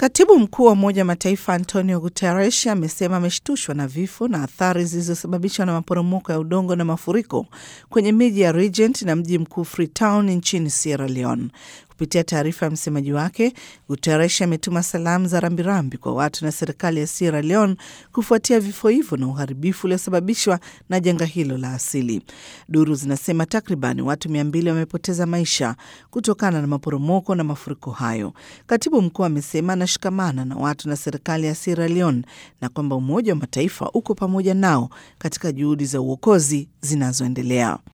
Katibu mkuu wa Umoja wa Mataifa Antonio Guterres amesema ameshtushwa na vifo na athari zilizosababishwa na maporomoko ya udongo na mafuriko kwenye miji ya Regent na mji mkuu Freetown nchini Sierra Leone. Kupitia taarifa ya msemaji wake, Guterres ametuma salamu za rambirambi kwa watu na serikali ya Sierra Leone kufuatia vifo hivyo na uharibifu uliosababishwa na janga hilo la asili. Duru zinasema takriban watu mia mbili wamepoteza maisha kutokana na maporomoko na mafuriko hayo. Katibu mkuu amesema anashikamana na watu na serikali ya Sierra Leone na kwamba Umoja wa Mataifa uko pamoja nao katika juhudi za uokozi zinazoendelea.